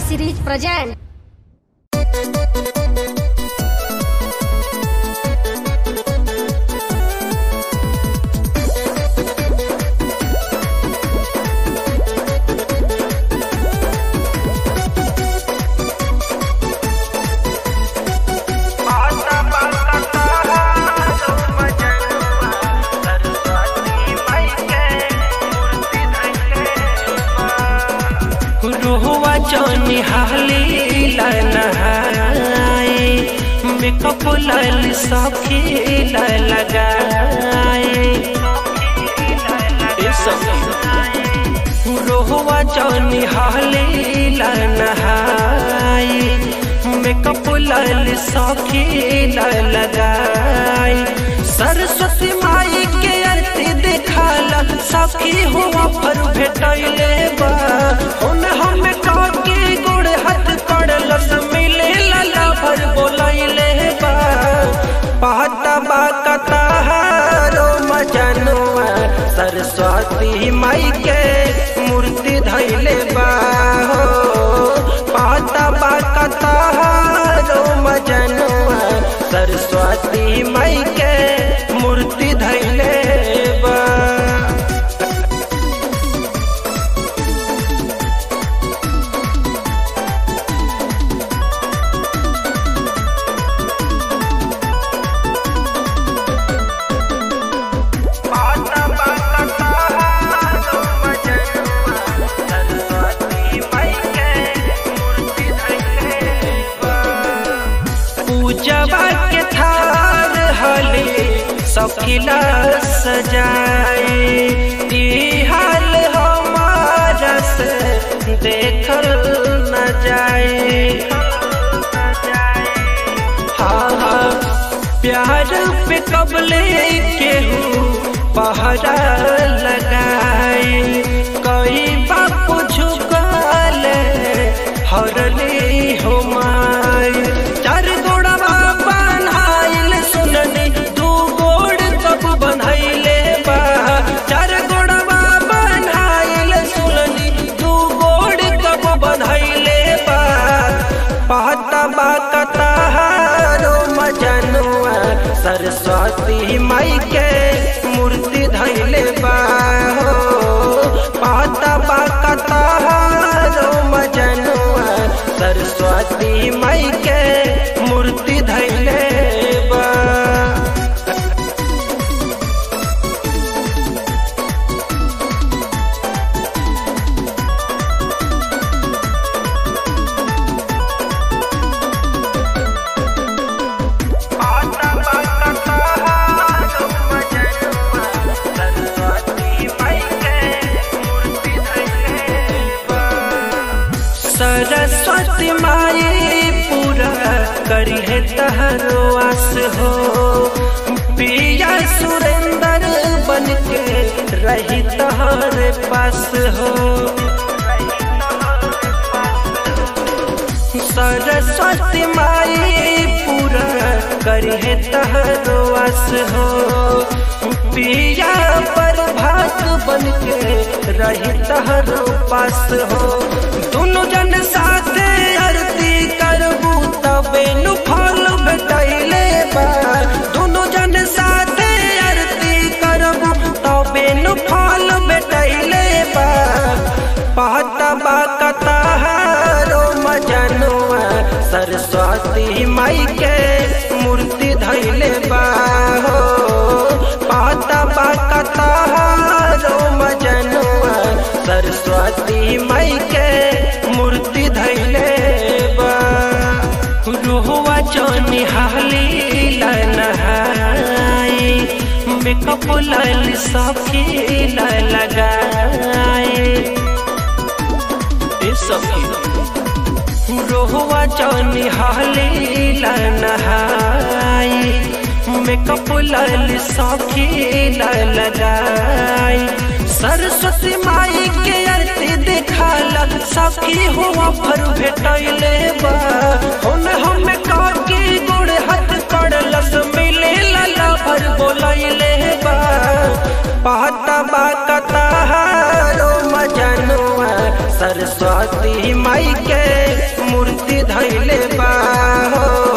series present. रोहवा चौनी हाली नहाए makeup लाल सखी लगाए ए सखी रोहवा चौनी हाली नहाए मेकअप लाल सखी लगाए सरस्वती माई के आरती देखाला सखी हुआ पर भेटैले बा हुन हम काके गोड़ हाथ पड़लस मिले लला भर बोलैले बा पाता बा कतारो मजनुआ सरस्वती माई के मूर्ति धैले बा हो पाता बा कतारो मजनुआ सरस्वती माई के मूर्ति धैले बा पूजवा के थार हले सखिला सजाए ई हाल हमारा से देखल न जाए हाँ हाँ प्यार पे कबले केहू पहरा लगाए कई बापू झुकाल हरले हो माई चार गोड़वा बनाइल सुननी दू गोड़ कब बनैले बा चार गोड़वा बनाइल सुननी दू गोड़ कब बनैले बा पाता बा कतारो मजनुआ सरस्वती माई के मूर्ति धैले बा हो पाता बा कतारो मजनुआ सरस्वती माई के मूर्ति धैले बा सरस्वती माई पूरा करी है तहरो आस हो पिया सुरेंद्र बन के रही तहरे पास हो सरस्वती माई पूरा करी है तहरो आस हो पिया पर भाग बन के रही तहरो पास हो दोनों जन साथे आरती करबू तबे नु फल भेटैले बा दोनों जन साथे आरती करबू तबे नु फल भेटैले बा पाता बा कतारो मजनुआ सरस्वती माई के मूर्ति धैले बा हो पाता बा कतारो मजनुआ सरस्वती माई के मूर्ति धैले बा रोहवा चौनी हाली नहाए मेकअप लाल सखी लगाए ए सखी रोहवा चौनी हाली नहाए मेकअप लाल सखी लगाए सरस्वती माई के आरती देखाला सखी हुआ भर भेटैले बा हुन हम काके गोड़ हाथ पड़लस मिले लला भर बोलैले बा पाता बा कतारो मजनुआ सरस्वती माई के बुद्धि धैले बा हो